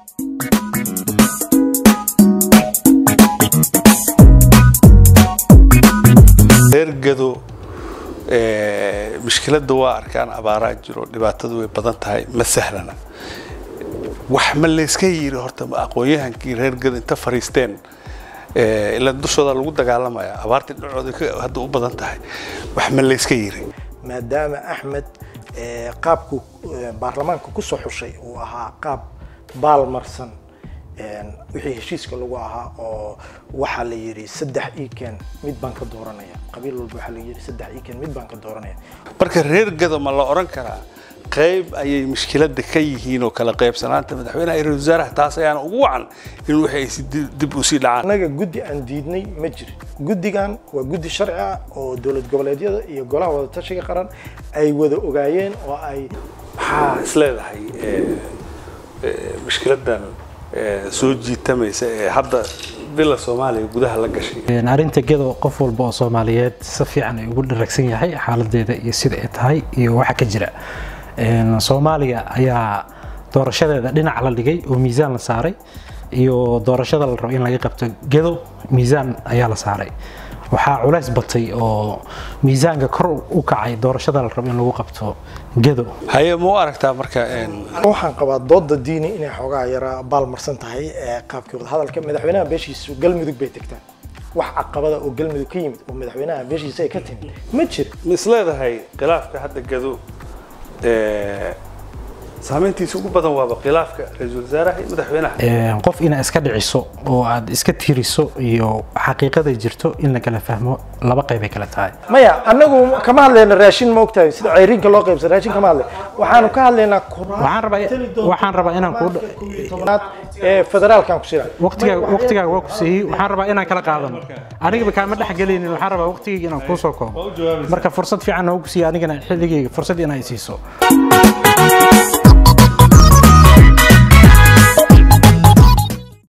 reer gado mushkiladda waa arkaan abaaraa jiro dhibaatadu way badan tahay ma sahlana wax ma layska yiri horta aqoon-yahankii reer gado inta fariisteen ilaa dushooda lagu dagaalamaya abaartii dhinacooda hadda u badan tahay wax ma layska yiri maadaama axmed qaabku baarlamaanka ku soo xushay uu ahaa qaab baalmarsan wixii heshiiska lagu ahaa oo waxaa la yidhi saddex iken mid baan ka dooranaya qabiil walba waxaa la yidhi saddex iken mid baan ka dooranaya marka reer gado ma la odhan karaa qayb ayay mushkiladda ka yihiin oo kala qaybsanaanta madaxweynaha iyo ra-isul wasaaraha taas ayaana ugu wacan in wixii ay si dib u sii dhacaan annaga guddi aan diidnay ma jirin guddigan waa guddi sharci ah oo dowlad goboleedyada iyo golaha wadatashiga qaran ay wada ogaayeen oo ay maxaa isleedahay mushkiladdan soo jiitamaysa ee hadda bila soomaaliya gudaha la gashay arrinta gedo qof walba oo soomaaliyeed si fiican ay ugu dharagsan yahay xaaladeeda iyo sida ay tahay iyo waxa ka jira soomaaliya ayaa doorashadeeda dhinac la dhigay oo miisaan la saaray iyo doorashada la rabo in laga qabto gedo miisaan ayaa la saaray waxaa culays batay oo miisaanka kor u kacay doorashada la rabo in lagu qabto gedo haye ma u aragtaa marka waxaan qabaa dooda diini inay xoogaa yara baalmarsan tahay qaabkii wadahadalka madaxweynaha beeshiisu galmudug bay tegtaan wax caqabada oo galmudug ka yimid oo madaxweynaha beeshiisa ay ka timid ma jiro ma isleedahay khilaafka hadda gado saameyntiisa ugu badan waaba khilaafka ra-iisul wasaaraha iyo madaxweynaha qof inaad iska dhiciso oo aad iska tiriso iyo xaqiiqada jirto in la kala fahmo laba qaybay kala tahay maya annagu kama hadlayna raashin ma ogtahay sida ceyriinka loo qaybsan raashin kama hadlay waxaanu ka hadlaynaa waxaan rabaa waxaan rabaa inaan ku tobnaad ee federaalkan ku sida waqtigaaga waqtigaaga waa ku siiyey waxaan rabaa inaan kala qaadano anigaba kaama dhex gelaynin waxaan rabaa waqtigayga inaan kuu soo koobo marka fursad fiican noogu siiya anigana xilligayga fursad inaa i siiso